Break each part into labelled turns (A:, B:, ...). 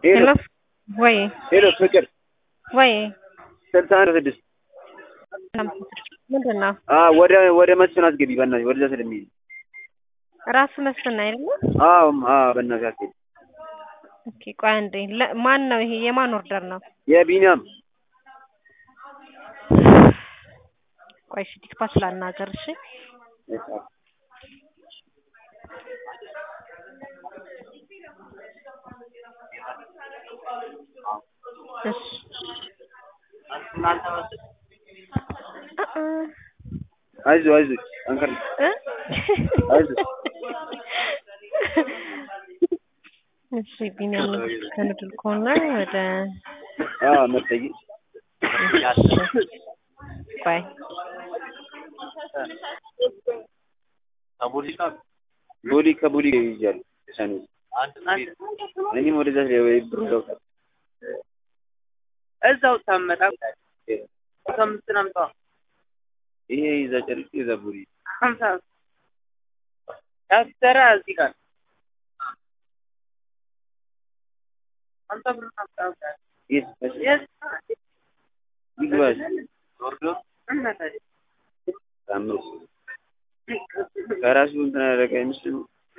A: ሄሎ
B: ወይ
A: ሄሎ ፍቅር
B: ወይ
A: ስልሳ አንድ ስድስት
B: ምንድን ነው
A: ወደ ወደ መስፍን አስገቢ በእናትሽ ወደዛ ስለሚሄድ
B: ራሱ መስፍን አይደለ?
A: አዎ አዎ በእናትሽ አስገቢ
B: ኦኬ ቆይ አንዴ ለ- ማን ነው ይሄ የማን ኦርደር ነው?
A: የቢኒያም
B: ቆይ እሺ ዲስፓች ላናገር እሺ እሺ እ እ
A: አይዞህ አይዞህ አንከር
B: እ
A: አይዞህ
B: እሺ ቢኒያም ከንድል ከሆነ ወደ
A: አዎ መጠይ
B: ቆይ
A: ቦሊ ከቦሊ ይይዛሉ ሰኔ እኔም ወደዛ ብሩ ለውጣል
C: እዛው ታመጣ ከምትን አምጣ
A: ይሄ ይዛ ጨርቅ ይዛ ቦሊ
C: ሀምሳ ያሰራ እዚህ ጋር አንተ ብር አምጣ
A: የት
C: የስ
A: ይግባሽ
C: ወርዶ እናታዬ
A: ታምሩ ከራሱ እንትን ያደረገ አይመስልም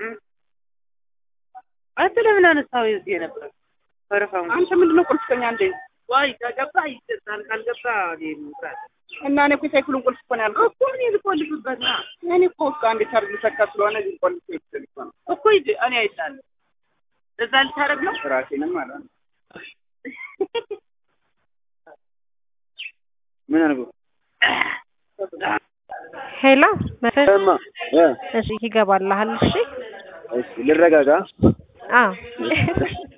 C: አንተ ለምን አነሳው እዚህ የነበረ ፈረፋም
D: አንተ ምንድነው ቁልፍ ከኛ እንዴ?
C: ዋይ ከገባ ይሰጣል ካልገባ ይሙታል
D: እና እኔ እኮ የሳይክሉን ቁልፍ እኮ ነው ያልኩት።
C: እኮ እኔ ልቆልፍበት ና
D: እኔ እኮ ውስጥ አንዴ ቻርጅ ሰካ ስለሆነ እዚህ ቁልፍ ይችላል እኮ ነው።
C: እኮ ይድ እኔ አይቻለሁ እዛ ልታረግ ነው
D: ራሴንም ማለት ነው።
A: ምን አድርጎ
B: ሄሎ መስፍን
A: እማ እ
B: እሺ ይገባልሃል እሺ
A: እሺ ልረጋጋ
B: አዎ